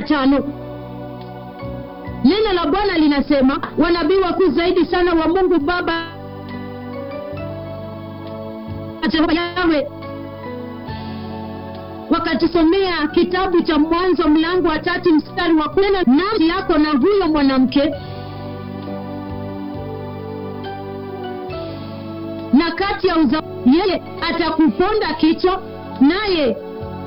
tano neno la bwana linasema wanabii wakuu zaidi sana wa mungu baba Jehova yawe wakatusomea kitabu cha mwanzo mlango wa tatu mstari wa kunena nafsi yako na huyo mwanamke na kati ya uza yeye atakuponda kichwa naye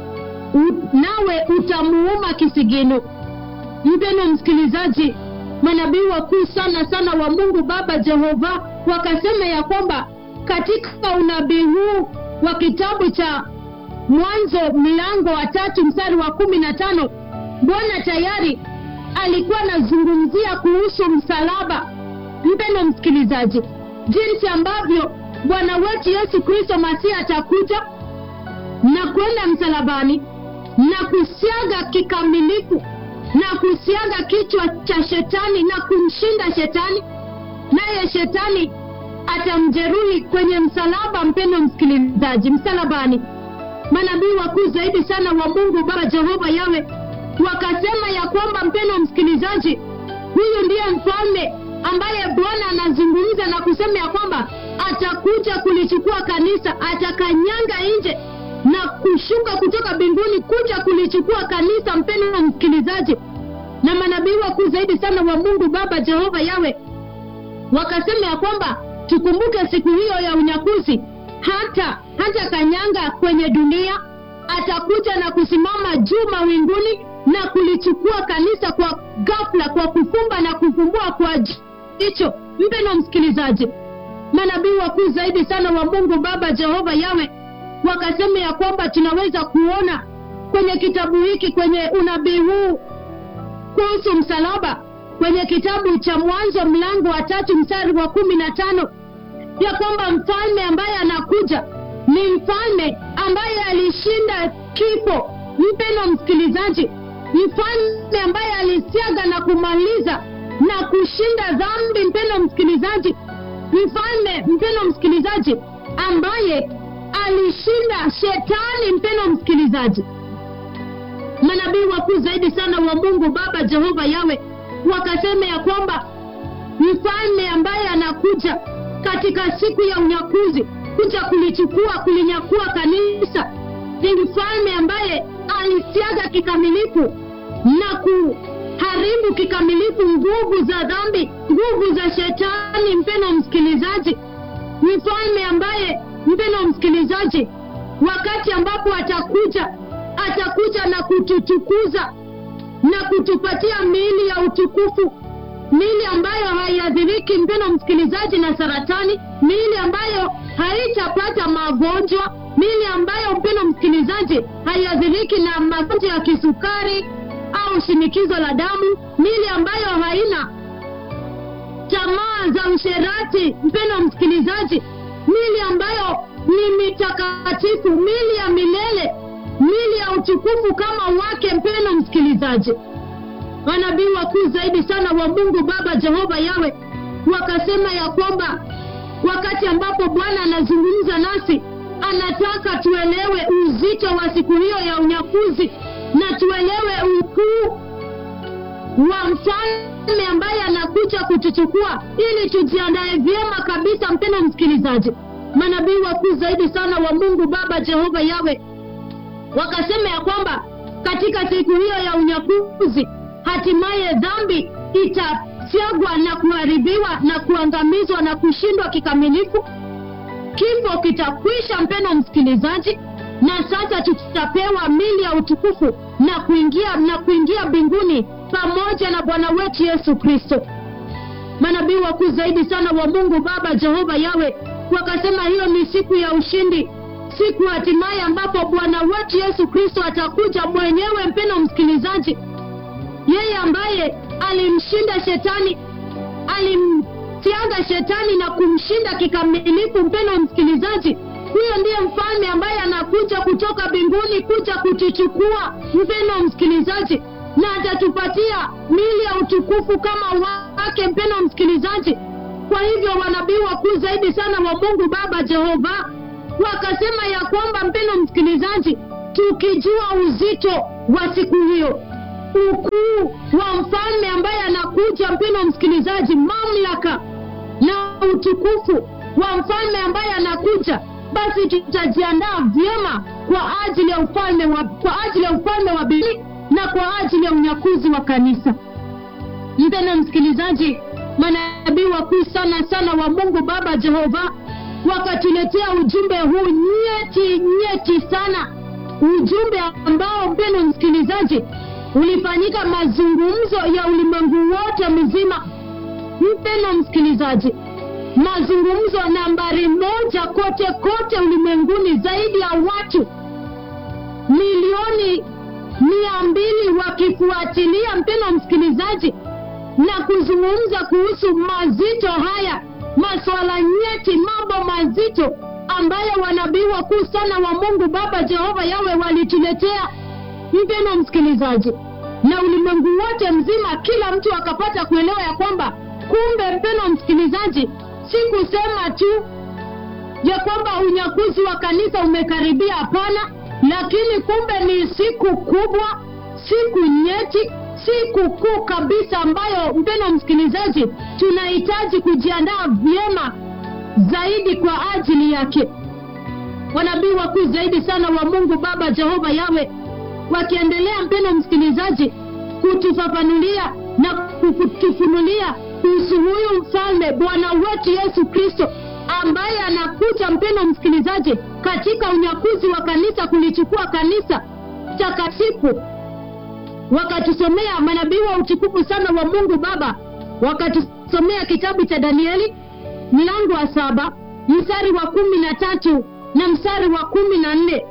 u, nawe utamuuma kisigino mpeno msikilizaji manabii wakuu sana sana wa mungu baba jehova wakasema ya kwamba katika unabii huu wa kitabu cha mwanzo mlango wa tatu mstari wa kumi na tano bwana tayari alikuwa anazungumzia kuhusu msalaba mpendo msikilizaji jinsi ambavyo bwana wetu yesu kristo masihi atakuja na kwenda msalabani na kusiaga kikamilifu na kusiaga kichwa cha shetani na kumshinda shetani naye shetani atamjeruhi kwenye msalaba mpendo msikilizaji msalabani manabii wakuu zaidi sana wa mungu baba jehova yawe wakasema ya kwamba mpendo msikilizaji huyu ndiye mfalme ambaye bwana anazungumza na kusema ya kwamba atakuja kulichukua kanisa atakanyanga nje na kushuka kutoka mbinguni kuja kulichukua kanisa mpendo msikilizaji na manabii wakuu zaidi sana wa mungu baba jehova yawe wakasema ya kwamba tukumbuke siku hiyo ya unyakuzi hata hata kanyanga kwenye dunia atakuja na kusimama juu mawinguni na kulichukua kanisa kwa ghafla kwa kufumba na kufumbua kwa jicho mpeno msikilizaji manabii wakuu zaidi sana wa mungu baba jehova yawe wakasema ya kwamba tunaweza kuona kwenye kitabu hiki kwenye unabii huu kuhusu msalaba kwenye kitabu cha mwanzo mlango wa tatu mstari wa kumi na tano ya kwamba mfalme ambaye anakuja ni mfalme ambaye alishinda kifo mpeno msikilizaji mfalme ambaye alisiaga na kumaliza na kushinda dhambi mpeno msikilizaji mfalme mpeno msikilizaji ambaye alishinda shetani mpeno msikilizaji manabii wakuu zaidi sana wa mungu baba jehova yawe wakasema ya kwamba mfalme ambaye anakuja katika siku ya unyakuzi kuja kulichukua kulinyakua kanisa ni mfalme ambaye alisiaga kikamilifu na kuharibu kikamilifu nguvu za dhambi nguvu za shetani mpeno msikilizaji mfalme ambaye mpeno msikilizaji wakati ambapo atakuja atakuja na kututukuza na kutupatia miili ya utukufu miili ambayo haiadhiriki mpeno msikilizaji na saratani miili ambayo haitapata magonjwa miili ambayo mpeno msikilizaji haiadhiriki na magonjwa ya kisukari au shinikizo la damu miili ambayo haina tamaa za usherati mpeno msikilizaji mili ambayo ni mitakatifu mili ya milele mili ya utukufu kama wake mpeno msikilizaji manabii wakuu zaidi sana wa mungu baba jehova yawe wakasema ya kwamba wakati ambapo bwana anazungumza nasi anataka tuelewe uzito wa siku hiyo ya unyakuzi na tuelewe ukuu wa mfalme ambaye anakuja kutuchukua ili tujiandae vyema kabisa mpeno msikilizaji manabii wakuu zaidi sana wa mungu baba jehova yawe wakasema ya kwamba katika siku hiyo ya unyakuzi hatimaye dhambi itasiagwa na kuharibiwa na kuangamizwa na kushindwa kikamilifu kifo kitakwisha mpeno msikilizaji na sasa tutapewa mili ya utukufu na kuingia na kuingia mbinguni pamoja na bwana wetu yesu kristo manabii wakuu zaidi sana wa mungu baba jehova yawe wakasema hiyo ni siku ya ushindi siku hatimaye ambapo bwana wetu yesu kristo atakuja mwenyewe mpeno msikilizaji yeye ambaye alimshinda shetani alimtiaga shetani na kumshinda kikamilifu mpeno msikilizaji huyo ndiye mfalme ambaye anakuja kutoka mbinguni kuja kutuchukua mpeno msikilizaji na atatupatia mili ya utukufu kama wake mpeno msikilizaji kwa hivyo wanabii wakuu zaidi sana wa mungu baba jehova wakasema ya kwamba mpeno msikilizaji tukijua uzito wa siku hiyo ukuu wa mfalme ambaye anakuja, mpendo msikilizaji, mamlaka na utukufu wa mfalme ambaye anakuja, basi tutajiandaa vyema kwa ajili ya ufalme wa, kwa ajili ya ufalme wa mbinguni na kwa ajili ya unyakuzi wa kanisa. Mpendwa msikilizaji, manabii wakuu sana sana wa Mungu Baba Jehova wakatuletea ujumbe huu nyeti nyeti sana, ujumbe ambao mpendwa msikilizaji, ulifanyika mazungumzo ya ulimwengu wote mzima. Mpendwa msikilizaji, mazungumzo nambari moja kote kote ulimwenguni, zaidi ya watu milioni mia mbili wakifuatilia, mpendwa msikilizaji, na kuzungumza kuhusu mazito haya, masuala nyeti, mambo mazito ambayo wanabii wakuu sana wa Mungu Baba Jehova yawe walituletea, mpendwa msikilizaji, na ulimwengu wote mzima, kila mtu akapata kuelewa ya kwamba kumbe, mpendwa msikilizaji, si kusema tu ya kwamba unyakuzi wa kanisa umekaribia, hapana, lakini kumbe ni siku kubwa, siku nyeti, siku kuu kabisa ambayo mpendwa msikilizaji, tunahitaji kujiandaa vyema zaidi kwa ajili yake. Wanabii wakuu zaidi sana wa Mungu Baba Jehova Yawe wakiendelea, mpendwa msikilizaji, kutufafanulia na kutufunulia kuhusu huyu mfalme Bwana wetu Yesu Kristo ambaye anakuja, mpendwa msikilizaji, katika unyakuzi wa kanisa, kulichukua kanisa takatifu. Wakatusomea manabii wa utukufu sana wa Mungu Baba, wakatusomea kitabu cha Danieli mlango wa saba mstari wa kumi na tatu na mstari wa kumi na nne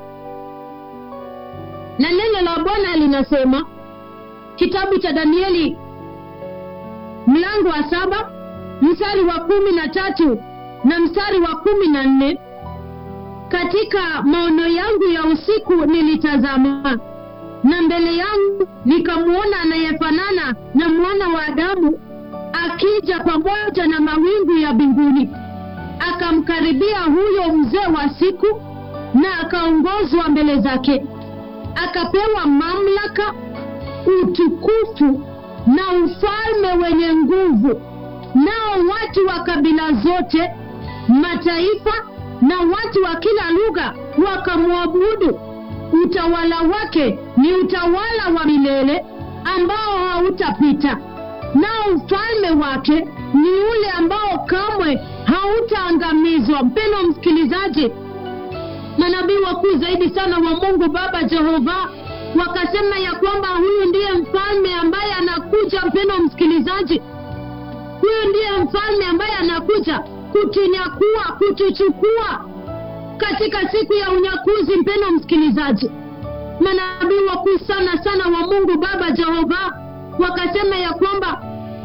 na neno la Bwana linasema, kitabu cha Danieli mlango wa saba mstari wa kumi na tatu na mstari wa kumi na nne katika maono yangu ya usiku nilitazama, na mbele yangu nikamwona anayefanana na mwana wa Adamu akija pamoja na mawingu ya mbinguni. Akamkaribia huyo mzee wa siku, na akaongozwa mbele zake, akapewa mamlaka, utukufu na ufalme wenye nguvu. Nao watu wa kabila zote, mataifa na watu wa kila lugha wakamwabudu. Utawala wake ni utawala wa milele ambao hautapita, nao ufalme wake ni ule ambao kamwe hautaangamizwa. Mpendwa msikilizaji, manabii wakuu zaidi sana wa Mungu Baba Jehova wakasema ya kwamba huyu ndiye mfalme ambaye anakuja. Mpendwa msikilizaji, huyu ndiye mfalme ambaye anakuja kutunyakua, kutuchukua katika siku ya unyakuzi. Mpendwa msikilizaji, manabii wakuu sana sana wa Mungu Baba Jehova wakasema ya kwamba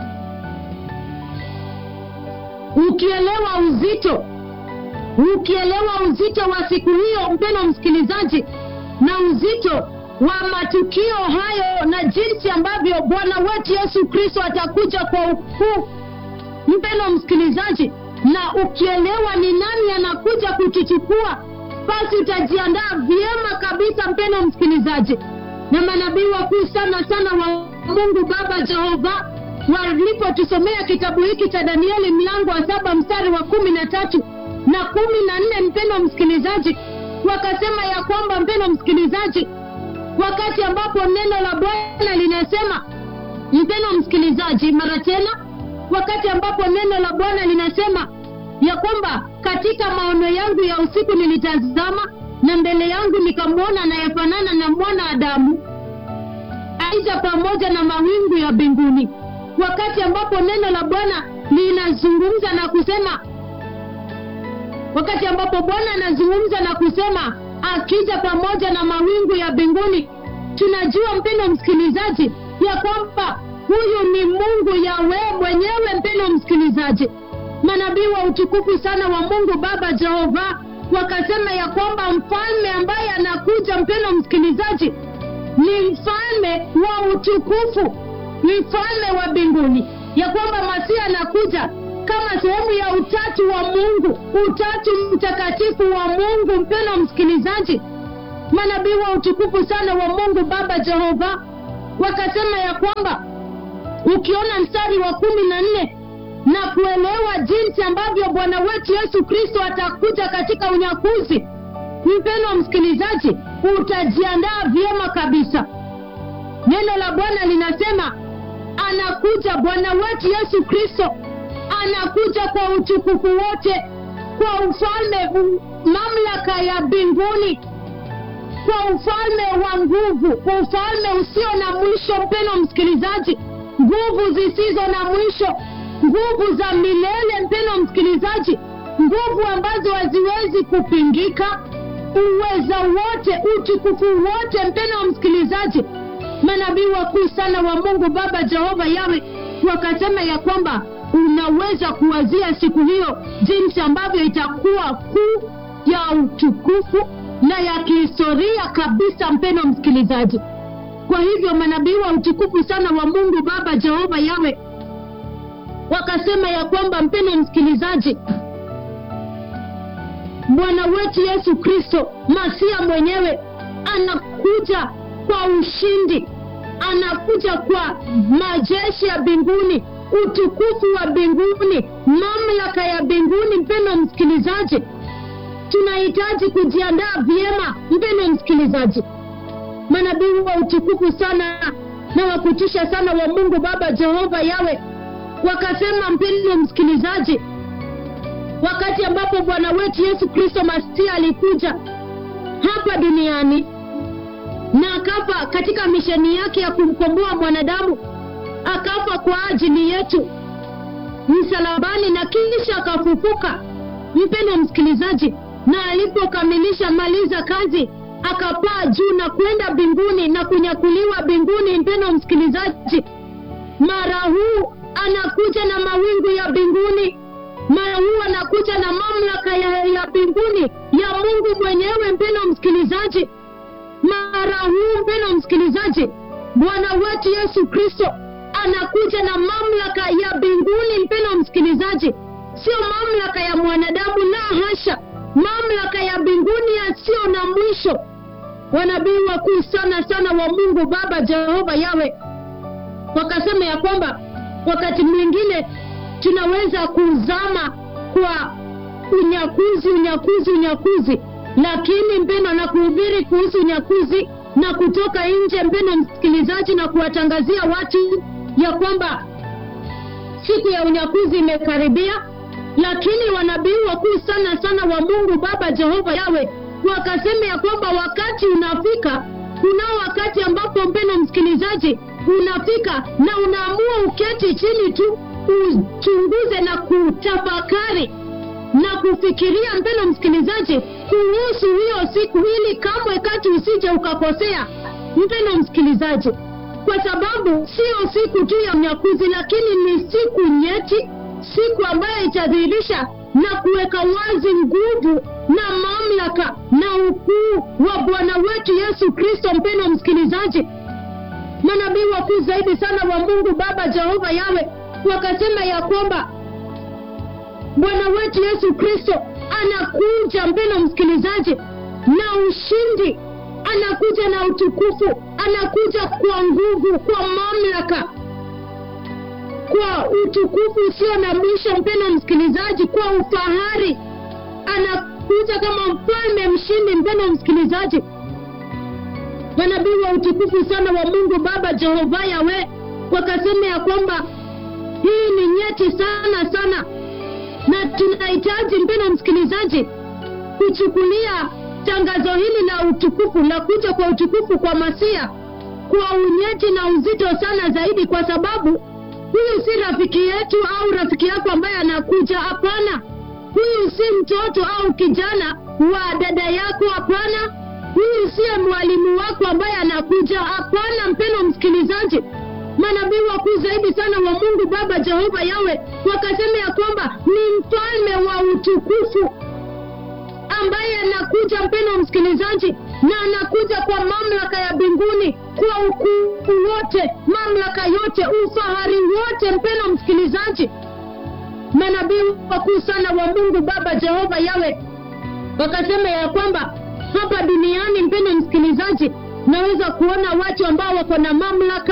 ukielewa uzito, ukielewa uzito wa siku hiyo, mpendwa msikilizaji, na uzito wa matukio hayo na jinsi ambavyo Bwana wetu Yesu Kristo atakuja kwa ukuu, mpendwa msikilizaji, na ukielewa ni nani anakuja kutuchukua, basi utajiandaa vyema kabisa, mpendwa msikilizaji. Na manabii wakuu sana sana wa Mungu Baba Jehova walipotusomea kitabu hiki cha Danieli mlango wa saba mstari wa kumi na tatu na kumi na nne mpendwa msikilizaji, wakasema ya kwamba, mpendwa msikilizaji, wakati ambapo neno la Bwana linasema, mpendwa msikilizaji, mara tena, wakati ambapo neno la Bwana linasema ya kwamba katika maono yangu ya usiku nilitazama, na mbele yangu nikamwona anayefanana na mwana Adamu aija pamoja na mawingu ya mbinguni. Wakati ambapo neno la Bwana linazungumza na kusema, wakati ambapo Bwana anazungumza na kusema akija pamoja na mawingu ya mbinguni, tunajua mpendo msikilizaji, ya kwamba huyu ni Mungu Yawe mwenyewe. Mpendo msikilizaji, manabii wa utukufu sana wa Mungu Baba Jehova wakasema ya kwamba mfalme ambaye anakuja, mpendo msikilizaji, ni mfalme wa utukufu, ni mfalme wa mbinguni, ya kwamba Masia anakuja kama sehemu ya utatu wa Mungu, utatu mtakatifu wa Mungu. Mpendwa msikilizaji, manabii wa utukufu sana wa Mungu Baba Jehova wakasema ya kwamba ukiona mstari wa kumi na nne na kuelewa jinsi ambavyo bwana wetu yesu kristo atakuja katika unyakuzi mpendwa msikilizaji utajiandaa vyema kabisa neno la bwana linasema anakuja bwana wetu yesu kristo anakuja kwa utukufu wote kwa ufalme u- mamlaka ya mbinguni kwa ufalme wa nguvu ufalme usio na mwisho mpeno msikilizaji nguvu zisizo na mwisho nguvu za milele mpeno msikilizaji nguvu ambazo haziwezi kupingika uweza wote utukufu wote mpeno msikilizaji manabii wakuu sana wa mungu baba jehova yawe wakasema ya kwamba unaweza kuwazia siku hiyo jinsi ambavyo itakuwa kuu ya utukufu na ya kihistoria kabisa mpeno msikilizaji kwa hivyo manabii wa utukufu sana wa mungu baba jehova yawe wakasema ya kwamba mpeno msikilizaji bwana wetu yesu kristo masia mwenyewe anakuja kwa ushindi anakuja kwa majeshi ya mbinguni utukufu wa mbinguni mamlaka ya mbinguni mpendo msikilizaji tunahitaji kujiandaa vyema mpendo msikilizaji manabii wa utukufu sana na wakutisha sana wa mungu baba jehova yawe wakasema mpendo msikilizaji wakati ambapo bwana wetu yesu kristo masia alikuja hapa duniani na akafa katika misheni yake ya kumkomboa mwanadamu akafa kwa ajili yetu msalabani na kisha akafufuka mpendo msikilizaji na alipokamilisha maliza kazi akapaa juu na kwenda mbinguni na kunyakuliwa mbinguni mpendo msikilizaji mara huu anakuja na mawingu ya mbinguni mara huu anakuja na mamlaka ya, ya mbinguni ya mungu mwenyewe mpendo msikilizaji mara huu mpendo msikilizaji bwana wetu yesu kristo anakuja na mamlaka ya mbinguni mpendo msikilizaji sio mamlaka ya mwanadamu la hasha mamlaka ya mbinguni yasiyo na mwisho wanabii wakuu sana sana wa mungu baba jehova yawe wakasema ya kwamba wakati mwingine tunaweza kuzama kwa unyakuzi unyakuzi unyakuzi lakini mpendo na kuhubiri kuhusu unyakuzi na kutoka nje mpendo msikilizaji na kuwatangazia watu ya kwamba siku ya unyakuzi imekaribia lakini wanabii wakuu sana sana wa mungu baba jehova yawe wakasema ya kwamba wakati unafika kunao wakati ambapo mpendo msikilizaji unafika na unaamua uketi chini tu uchunguze na kutafakari na kufikiria mpendo msikilizaji kuhusu hiyo siku ili kamwe kati usije ukakosea mpendo msikilizaji kwa sababu sio siku tu ya unyakuzi lakini ni siku nyeti siku ambayo itadhihirisha na kuweka wazi nguvu na mamlaka na ukuu wa bwana wetu yesu kristo mpendo msikilizaji manabii wakuu zaidi sana wa mungu baba jehova yawe wakasema ya kwamba bwana wetu yesu kristo anakuja mpendo msikilizaji na ushindi anakuja na utukufu anakuja kwa nguvu kwa mamlaka kwa utukufu usio na mwisho mpendo msikilizaji kwa ufahari anakuja kama mfalme mshindi mpendo msikilizaji manabii wa utukufu sana wa mungu baba jehova yawe wakasema ya kwamba hii ni nyeti sana sana na tunahitaji mpendo msikilizaji kuchukulia tangazo hili la utukufu la kuja kwa utukufu kwa masia kwa unyeti na uzito sana zaidi kwa sababu huyu si rafiki yetu au rafiki yako ambaye anakuja hapana huyu si mtoto au kijana wa dada yako hapana huyu siye mwalimu wako ambaye anakuja hapana mpendo msikilizaji manabii wakuu zaidi sana wa mungu baba jehova yawe wakasema ya kwamba ni mfalme wa utukufu ambaye anakuja mpendo msikilizaji na anakuja kwa mamlaka ya mbinguni kwa ukuu wote mamlaka yote ufahari wote mpendo msikilizaji manabii wakuu sana wa mungu baba jehova yawe wakasema ya kwamba hapa duniani mpendo msikilizaji naweza kuona watu ambao wako na mamlaka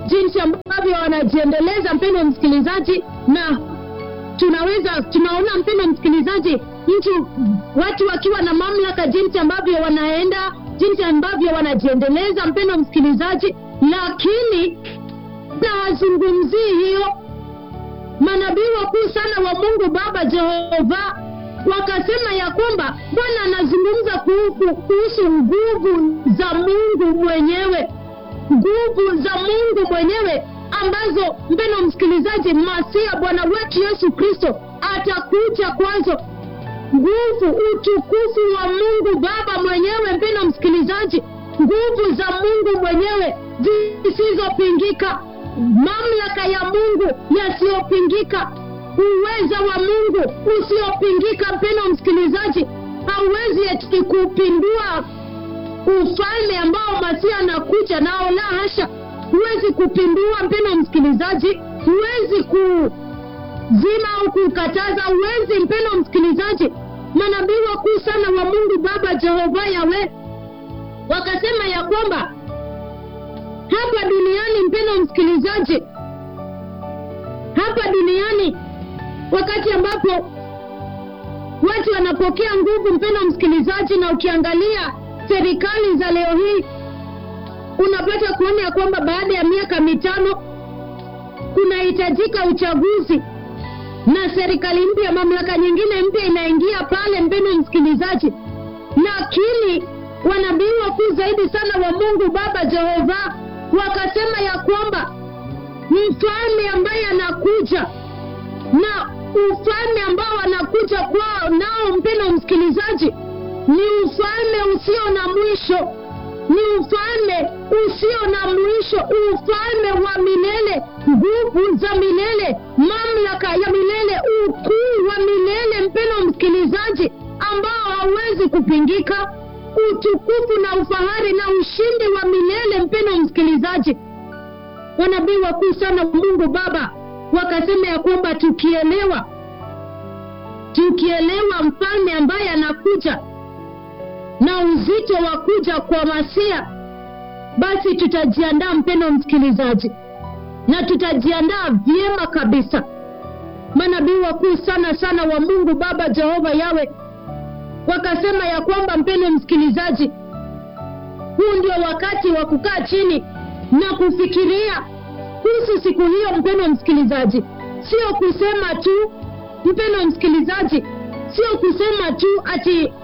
jinsi ambavyo wanajiendeleza mpendo msikilizaji na tunaweza tunaona mpendo msikilizaji mtu watu wakiwa na mamlaka jinsi ambavyo wanaenda jinsi ambavyo wanajiendeleza mpendo msikilizaji lakini na hazungumzii hiyo manabii wakuu sana wa mungu baba jehova wakasema ya kwamba bwana anazungumza kuhusu, kuhusu nguvu za mungu mwenyewe nguvu za mungu mwenyewe ambazo mpeno msikilizaji masia bwana wetu yesu kristo atakuja kwazo nguvu utukufu wa mungu baba mwenyewe mpeno msikilizaji nguvu za mungu mwenyewe zisizopingika mamlaka ya mungu yasiyopingika uweza wa mungu usiopingika mpeno msikilizaji hauwezi eti kupindua ufalme ambao masia anakuja nao la hasha huwezi kupindua mpeno msikilizaji huwezi kuzima au kukataza huwezi mpeno msikilizaji manabii wakuu sana wa mungu baba jehova yawe wakasema ya kwamba hapa duniani mpeno msikilizaji hapa duniani wakati ambapo watu wanapokea nguvu mpeno msikilizaji na ukiangalia serikali za leo hii unapata kuona ya kwamba baada ya miaka mitano kunahitajika uchaguzi na serikali mpya mamlaka nyingine mpya inaingia pale mpeno msikilizaji lakini wanabii wakuu zaidi sana wa mungu baba jehova wakasema ya kwamba mfalme ambaye anakuja na ufalme ambao anakuja kwao nao mpeno msikilizaji ni ufalme usio na mwisho ni ufalme usio na mwisho ufalme wa milele nguvu za milele mamlaka ya milele ukuu wa milele mpeno msikilizaji ambao hauwezi kupingika utukufu na ufahari na ushindi wa milele mpeno msikilizaji wanabii wakuu sana wa mungu baba wakasema ya kwamba tukielewa tukielewa mfalme ambaye anakuja na uzito wa kuja kwa masia basi tutajiandaa mpendo msikilizaji na tutajiandaa vyema kabisa manabii wakuu sana sana wa mungu baba jehova yawe wakasema ya kwamba mpendo msikilizaji huu ndio wakati wa kukaa chini na kufikiria kuhusu siku hiyo mpendo msikilizaji sio kusema tu mpendo msikilizaji sio kusema tu ati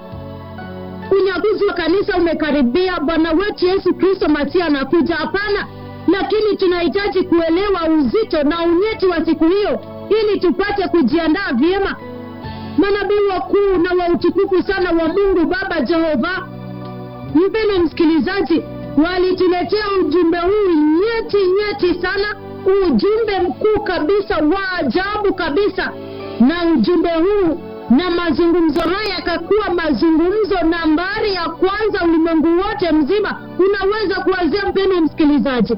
unyakuzi wa kanisa umekaribia bwana wetu yesu kristo masia anakuja hapana lakini tunahitaji kuelewa uzito na unyeti wa siku hiyo ili tupate kujiandaa vyema manabii wakuu na wa utukufu sana wa mungu baba jehova mpeno msikilizaji walituletea ujumbe huu nyeti nyeti sana ujumbe mkuu kabisa wa ajabu kabisa na ujumbe huu na mazungumzo haya yakakuwa mazungumzo nambari ya kwanza ulimwengu wote mzima unaweza kuwazia mpendo msikilizaji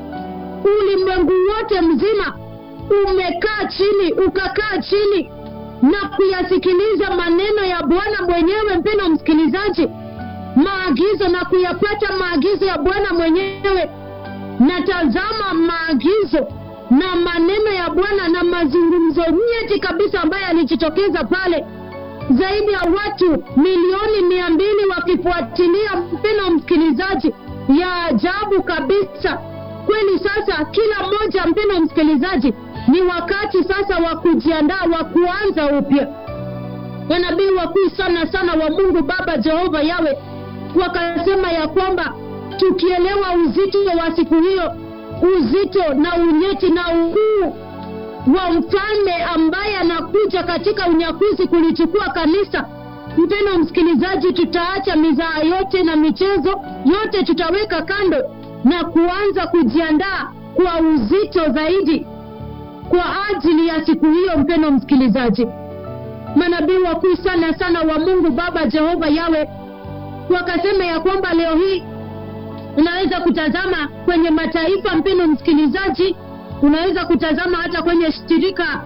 ulimwengu wote mzima umekaa chini ukakaa chini na kuyasikiliza maneno ya bwana mwenyewe mpendo msikilizaji maagizo na kuyapata maagizo ya bwana mwenyewe na tazama maagizo na maneno ya bwana na mazungumzo nyeti kabisa ambayo yalijitokeza pale zaidi ya watu milioni mia mbili wakifuatilia mpeno msikilizaji ya ajabu kabisa kweli sasa kila mmoja mpeno msikilizaji ni wakati sasa wa kujiandaa wa kuanza upya wanabii wakuu sana sana wa mungu baba jehova yawe wakasema ya kwamba tukielewa uzito wa siku hiyo uzito na unyeti na ukuu wa mfalme ambaye anakuja katika unyakuzi kulichukua kanisa mpeno msikilizaji tutaacha mizaa yote na michezo yote tutaweka kando na kuanza kujiandaa kwa uzito zaidi kwa ajili ya siku hiyo mpeno msikilizaji manabii wakuu sana sana wa mungu baba jehova yawe wakasema ya kwamba leo hii unaweza kutazama kwenye mataifa mpeno msikilizaji unaweza kutazama hata kwenye shirika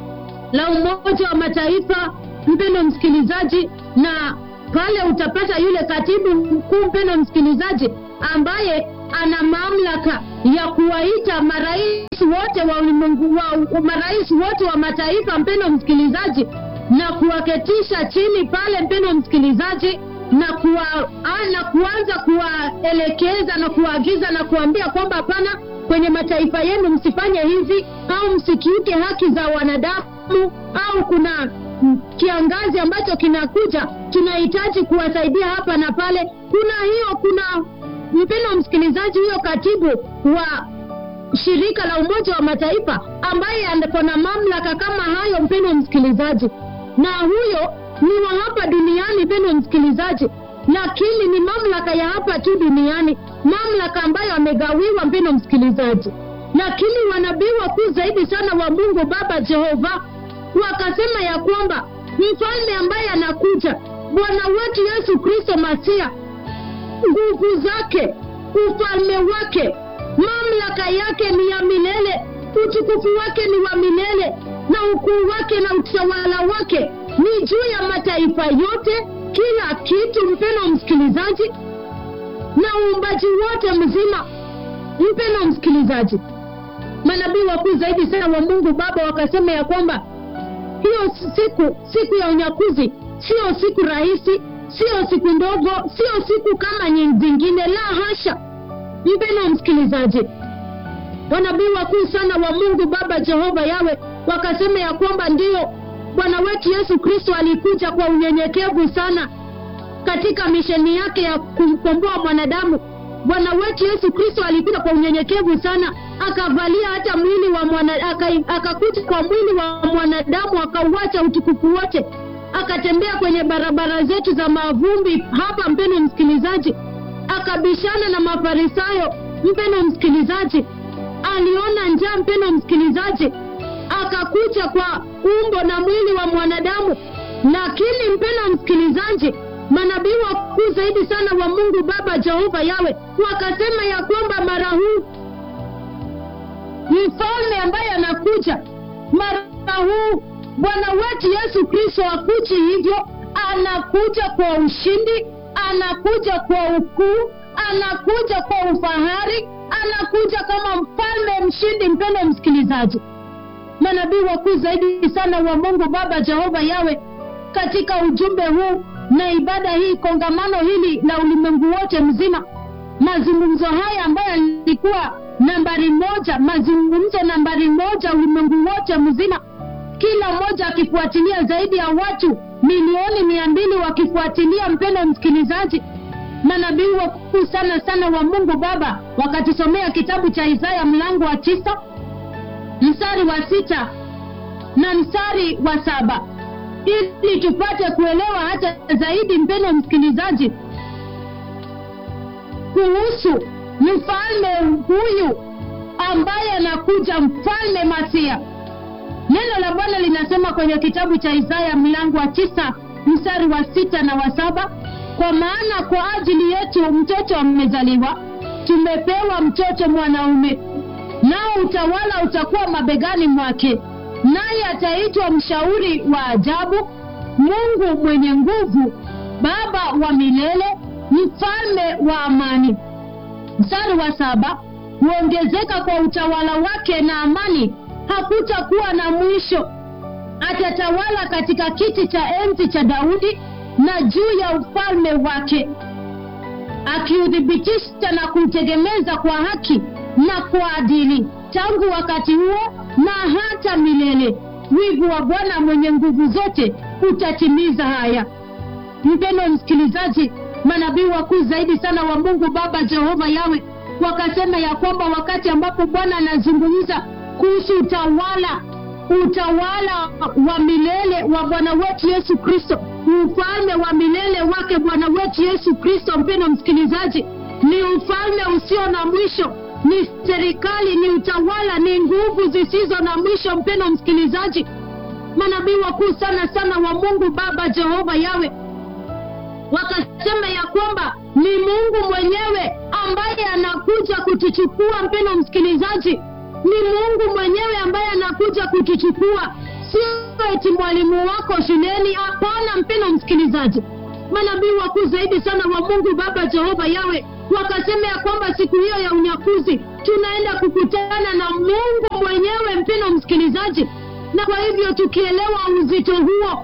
la umoja wa mataifa mpendo msikilizaji na pale utapata yule katibu mkuu mpendo msikilizaji ambaye ana mamlaka ya kuwaita marais wote wa ulimwengu wa, marais wote wa mataifa, mpendo msikilizaji, na kuwaketisha chini pale, mpendo msikilizaji, na kuwa, na kuanza kuwaelekeza na kuwaagiza na kuambia kwamba hapana, kwenye mataifa yenu msifanye hivi au msikiuke haki za wanadamu au kuna kiangazi ambacho kinakuja, tunahitaji kuwasaidia hapa na pale. Kuna hiyo, kuna mpendo msikilizaji, huyo katibu wa shirika la Umoja wa Mataifa ambaye ako na mamlaka kama hayo, mpendo msikilizaji, na huyo ni wa hapa duniani, mpendo msikilizaji, lakini ni mamlaka ya hapa tu duniani, mamlaka ambayo amegawiwa, mpendo msikilizaji. Lakini wanabii wakuu zaidi sana wa Mungu Baba Jehova wakasema ya kwamba mfalme ambaye anakuja, Bwana wetu Yesu Kristo Masia, nguvu zake, ufalme wake, mamlaka yake ni ya milele, utukufu wake ni wa milele, na ukuu wake na utawala wake ni juu ya mataifa yote, kila kitu. Mpeno msikilizaji, na uumbaji wote mzima. Mpeno msikilizaji, manabii wakuu zaidi sana wa Mungu Baba wakasema ya kwamba hiyo siku siku ya unyakuzi sio siku rahisi, sio siku ndogo, sio siku kama zingine, la hasha. Mpeno msikilizaji, wanabii wakuu sana wa Mungu Baba Jehova Yawe wakasema ya kwamba ndiyo Bwana wetu Yesu Kristo alikuja kwa unyenyekevu sana katika misheni yake ya kumkomboa mwanadamu. Bwana wetu Yesu Kristo alikuja kwa unyenyekevu sana, akavalia hata mwili wa mwana, akakuja kwa mwili wa mwanadamu, akauacha utukufu wote, akatembea kwenye barabara zetu za mavumbi hapa, mpeno msikilizaji, akabishana na Mafarisayo, mpeno msikilizaji, aliona njaa, mpeno msikilizaji, akakuja kwa umbo na mwili wa mwanadamu. Lakini mpeno msikilizaji, manabii wakuu zaidi sana wa Mungu Baba Jehova Yawe wakasema ya kwamba mara huu mfalme ambaye anakuja mara huu Bwana wetu Yesu Kristo akuji hivyo, anakuja kwa ushindi, anakuja kwa ukuu, anakuja kwa ufahari, anakuja kama mfalme mshindi. Mpendo msikilizaji, manabii wakuu zaidi sana wa Mungu Baba Jehova Yawe katika ujumbe huu na ibada hii, kongamano hili la ulimwengu wote mzima, mazungumzo haya ambayo yalikuwa nambari moja, mazungumzo nambari moja ulimwengu wote mzima, kila mmoja akifuatilia, zaidi ya watu milioni mia mbili wakifuatilia. Mpendo msikilizaji, manabii wakuu sana sana wa Mungu Baba wakatusomea kitabu cha Isaya mlango wa tisa mstari wa sita na mstari wa saba ili tupate kuelewa hata zaidi, mpendo msikilizaji, kuhusu mfalme huyu ambaye anakuja, mfalme Masia. Neno la Bwana linasema kwenye kitabu cha Isaya mlango wa tisa mstari wa sita na wa saba kwa maana kwa ajili yetu mtoto amezaliwa, tumepewa mtoto mwanaume, nao utawala utakuwa mabegani mwake naye ataitwa mshauri wa ajabu, Mungu mwenye nguvu, Baba wa milele, mfalme wa amani. Mstari wa saba, huongezeka kwa utawala wake na amani, hakutakuwa na mwisho. Atatawala katika kiti cha enzi cha Daudi na juu ya ufalme wake, akiuthibitisha na kuutegemeza kwa haki na kwa adili tangu wakati huo na hata milele. Wivu wa Bwana mwenye nguvu zote utatimiza haya. Mpendo msikilizaji, manabii wakuu zaidi sana wa Mungu Baba Jehova Yawe wakasema ya kwamba wakati ambapo Bwana anazungumza kuhusu utawala utawala wa milele wa Bwana wetu Yesu Kristo, ufalme wa milele wake Bwana wetu Yesu Kristo, mpendo msikilizaji, ni ufalme usio na mwisho ni serikali, ni utawala, ni nguvu zisizo na mwisho. Mpendo msikilizaji, manabii wakuu sana sana wa Mungu Baba Jehova Yawe wakasema ya kwamba ni Mungu mwenyewe ambaye anakuja kutuchukua. Mpendo msikilizaji, ni Mungu mwenyewe ambaye anakuja kutuchukua, sio eti mwalimu wako shuleni. Hapana, mpendo msikilizaji, manabii wakuu zaidi sana wa Mungu Baba Jehova Yawe wakasema ya kwamba siku hiyo ya unyakuzi tunaenda kukutana na mungu mwenyewe mpendo msikilizaji na kwa hivyo tukielewa uzito huo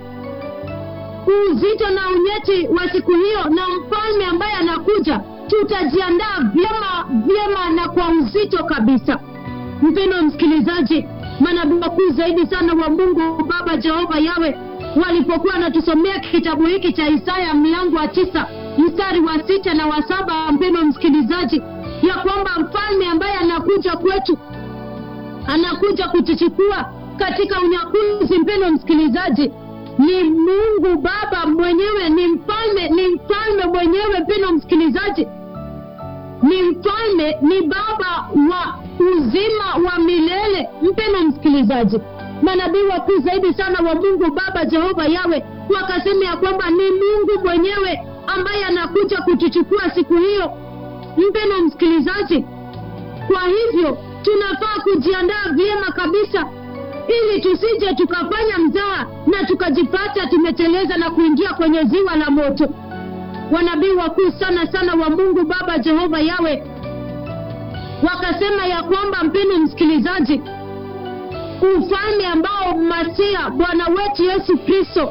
uzito na unyeti wa siku hiyo na mfalme ambaye anakuja tutajiandaa vyema vyema na kwa uzito kabisa mpendo msikilizaji manabii wakuu zaidi sana wa mungu baba jehova yawe walipokuwa wanatusomea kitabu hiki cha isaya mlango wa tisa mstari wa sita na wa saba mpendo msikilizaji ya kwamba mfalme ambaye anakuja kwetu anakuja kutuchukua katika unyakuzi mpendo msikilizaji ni mungu baba mwenyewe ni mfalme ni mfalme mwenyewe mpendo msikilizaji ni mfalme ni baba wa uzima wa milele mpendo msikilizaji manabii wakuu zaidi sana wa mungu baba jehova yawe wakasema ya kwamba ni mungu mwenyewe ambaye anakuja kutuchukua siku hiyo mpendo msikilizaji kwa hivyo tunafaa kujiandaa vyema kabisa ili tusije tukafanya mzaa na tukajipata tumeteleza na kuingia kwenye ziwa la moto wanabii wakuu sana sana wa mungu baba jehova yawe wakasema ya kwamba mpendo msikilizaji ufalme ambao masia bwana wetu yesu kristo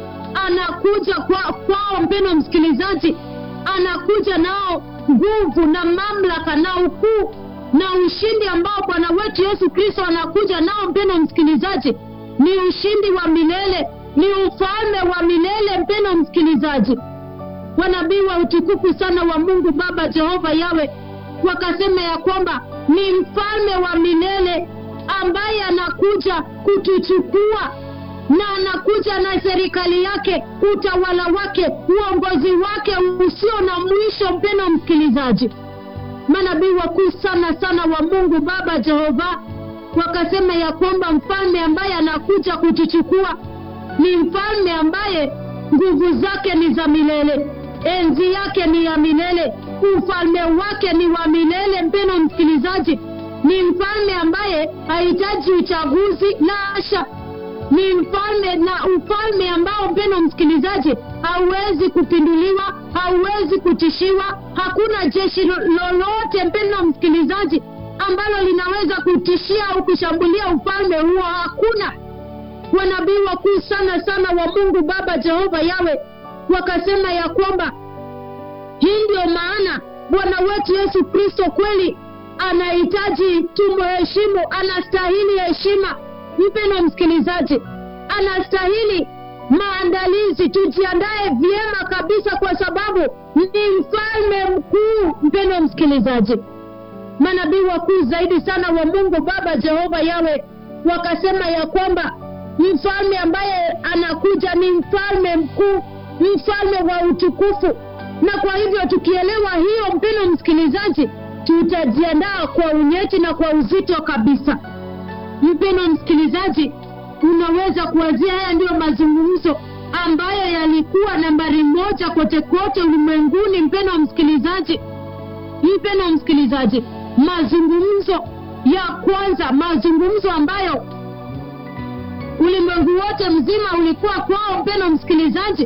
anakuja kwa, kwao mpendo msikilizaji anakuja nao nguvu na mamlaka na ukuu na ushindi ambao bwana wetu yesu kristo anakuja nao mpendo msikilizaji ni ushindi wa milele ni ufalme wa milele mpendo msikilizaji wanabii wa utukufu sana wa mungu baba jehova yawe wakasema ya kwamba ni mfalme wa milele ambaye anakuja kutuchukua na anakuja na serikali yake utawala wake uongozi wake usio na mwisho mpendo msikilizaji manabii wakuu sana sana wa mungu baba jehova wakasema ya kwamba mfalme ambaye anakuja kutuchukua ni mfalme ambaye nguvu zake ni za milele enzi yake ni ya milele ufalme wake ni wa milele mpeno msikilizaji ni mfalme ambaye hahitaji uchaguzi la asha ni mfalme na ufalme ambao mpeno msikilizaji hauwezi kupinduliwa hauwezi kutishiwa hakuna jeshi lolote mpeno msikilizaji ambalo linaweza kutishia au kushambulia ufalme huo hakuna wanabii wakuu sana sana wa mungu baba jehova yawe wakasema ya kwamba hii ndio maana bwana wetu yesu kristo kweli anahitaji tumuheshimu anastahili heshima mpeno msikilizaji anastahili maandalizi tujiandae vyema kabisa kwa sababu ni mfalme mkuu mpeno msikilizaji manabii wakuu zaidi sana wa mungu baba jehova yawe wakasema ya kwamba mfalme ambaye anakuja ni mfalme mkuu mfalme wa utukufu na kwa hivyo tukielewa hiyo mpino msikilizaji tutajiandaa kwa unyeti na kwa uzito kabisa mpino msikilizaji unaweza kuwazia haya ndiyo mazungumzo ambayo yalikuwa nambari moja kote kote ulimwenguni mpeno msikilizaji mpeno msikilizaji mazungumzo ya kwanza mazungumzo ambayo ulimwengu wote mzima ulikuwa kwao mpeno msikilizaji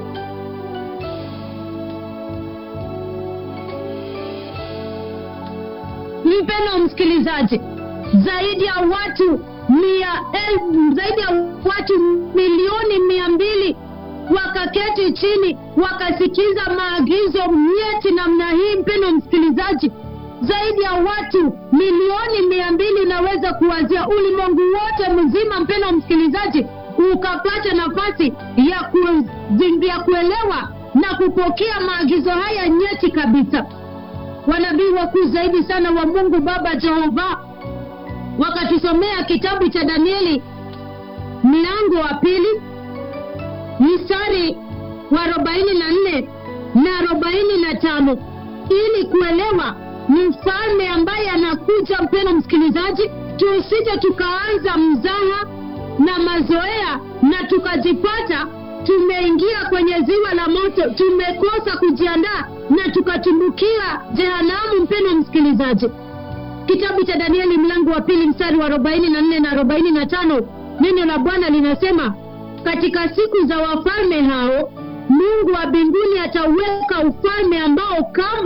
mpeno msikilizaji zaidi ya watu mia el, zaidi ya watu milioni mia mbili wakaketi chini wakasikiza maagizo nyeti namna hii mpeno msikilizaji zaidi ya watu milioni mia mbili inaweza kuwazia ulimwengu wote mzima mpeno msikilizaji ukapata nafasi ya, ku, ya kuelewa na kupokea maagizo haya nyeti kabisa wanabii wakuu zaidi sana wa mungu baba jehova wakatusomea kitabu cha danieli mlango wa pili mstari wa arobaini na nne na arobaini na tano ili kuelewa mfalme ambaye anakuja mpeno msikilizaji tusije tukaanza mzaha na mazoea na tukajipata tumeingia kwenye ziwa la moto tumekosa kujiandaa na tukatumbukia jehanamu mpeno msikilizaji kitabu cha danieli mlango wa pili mstari wa arobaini na nne na arobaini na tano neno la bwana linasema katika siku za wafalme hao mungu wa mbinguni atauweka ufalme ambao kamwe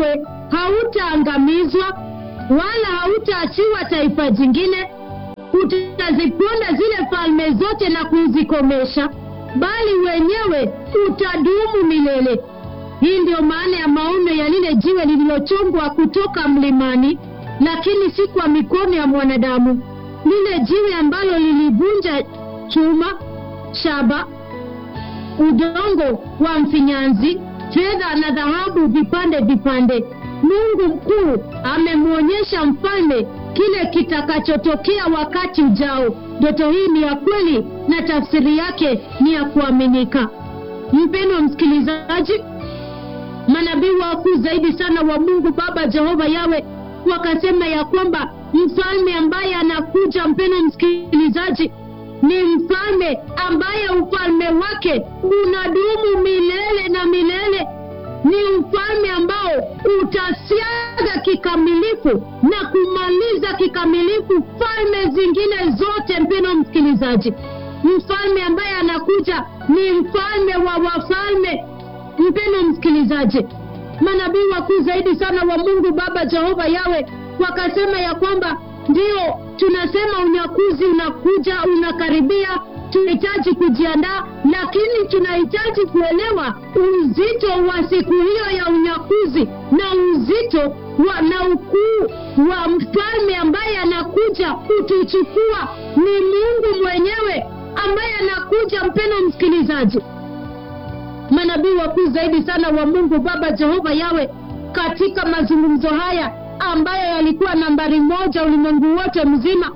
hautaangamizwa wala hautaachiwa taifa jingine utaziponda zile falme zote na kuzikomesha bali wenyewe utadumu milele hii ndio maana ya maono ya lile jiwe lililochongwa kutoka mlimani lakini si kwa mikono ya mwanadamu lile jiwe ambalo lilivunja chuma shaba udongo wa mfinyanzi fedha na dhahabu vipande vipande mungu mkuu amemwonyesha mfalme kile kitakachotokea wakati ujao ndoto hii ni ya kweli na tafsiri yake ni ya kuaminika mpendo msikilizaji manabii wakuu zaidi sana wa mungu baba jehova yawe wakasema ya kwamba mfalme ambaye anakuja mpendo msikilizaji ni mfalme ambaye ufalme wake unadumu milele na milele ni ufalme ambao utasiaga kikamilifu na kumaliza kikamilifu falme zingine zote mpendo msikilizaji mfalme ambaye anakuja ni mfalme wa wafalme mpendo msikilizaji manabii wakuu zaidi sana wa mungu baba jehova yawe wakasema ya kwamba ndio tunasema unyakuzi unakuja unakaribia tunahitaji kujiandaa lakini tunahitaji kuelewa uzito wa siku hiyo ya unyakuzi na uzito wa, na ukuu wa mfalme ambaye anakuja kutuchukua ni mungu mwenyewe ambaye anakuja mpeno msikilizaji manabii wakuu zaidi sana wa mungu baba jehova yawe katika mazungumzo haya ambayo yalikuwa nambari moja ulimwengu wote mzima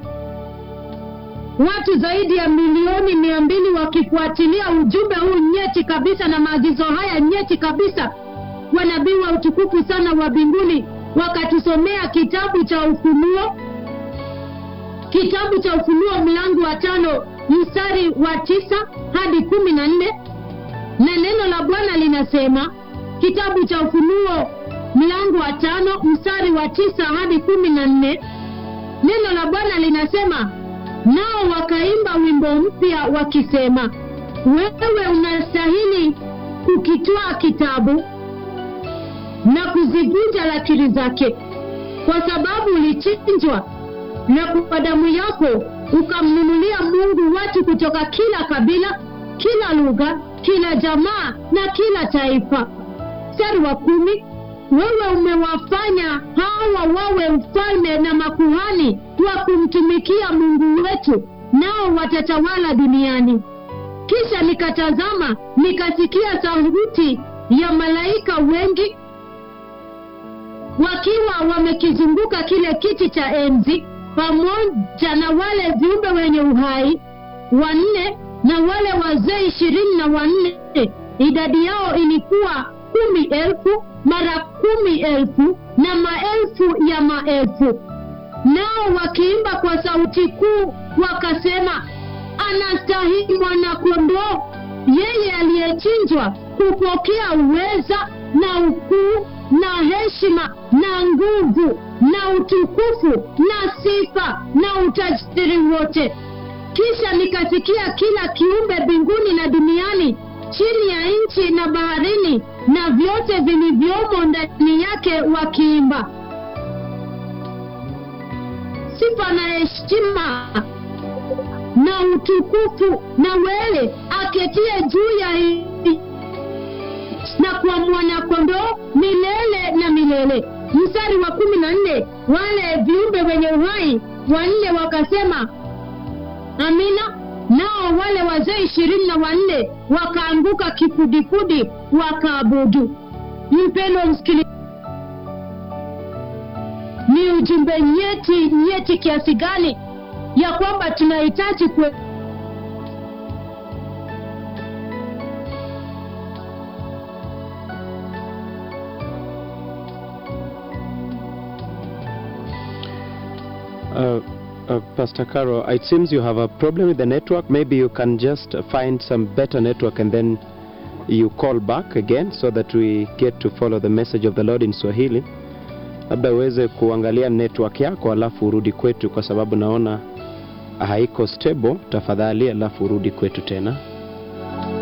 watu zaidi ya milioni mia mbili wakifuatilia ujumbe huu nyeti kabisa na maagizo haya nyeti kabisa wanabii wa utukufu sana wa mbinguni wakatusomea kitabu cha ufunuo kitabu cha ufunuo mlango wa tano mstari wa tisa hadi kumi na nne na neno la bwana linasema kitabu cha ufunuo mlango wa tano mstari wa tisa hadi kumi na nne neno la bwana linasema nao wakaimba wimbo mpya wakisema wewe unastahili kukitwaa kitabu na kuzivunja lakiri zake kwa sababu ulichinjwa na kwa damu yako ukamnunulia mungu watu kutoka kila kabila kila lugha kila jamaa na kila taifa mstari wa kumi wewe umewafanya hawa wawe ufalme na makuhani wa kumtumikia mungu wetu nao watatawala duniani kisha nikatazama nikasikia sauti ya malaika wengi wakiwa wamekizunguka kile kiti cha enzi pamoja na wale viumbe wenye uhai wanne na wale wazee ishirini na wanne idadi yao ilikuwa kumi elfu mara kumi elfu na maelfu ya maelfu nao wakiimba kwa sauti kuu wakasema anastahili mwanakondoo yeye aliyechinjwa kupokea uweza na ukuu na heshima na nguvu na utukufu na sifa na utajiri wote kisha nikasikia kila kiumbe mbinguni na duniani chini ya nchi na baharini na vyote vilivyomo ndani yake wakiimba sifa na heshima na utukufu na wele aketie juu ya na kwa mwanakondoo milele na milele mstari wa kumi na nne wale viumbe wenye uhai wanne wakasema amina nao wale wazee ishirini na wanne wakaanguka kifudifudi wakaabudu mpendo msikili ni ujumbe nyeti nyeti kiasi gani ya kwamba tunahitaji kwe Uh, uh, Pastor Caro, it seems you have a problem with the network. Maybe you can just find some better network and then you call back again so that we get to follow the message of the Lord in Swahili. Labda uweze kuangalia network yako alafu urudi kwetu, kwa sababu naona haiko stable. Tafadhali, alafu urudi kwetu tena.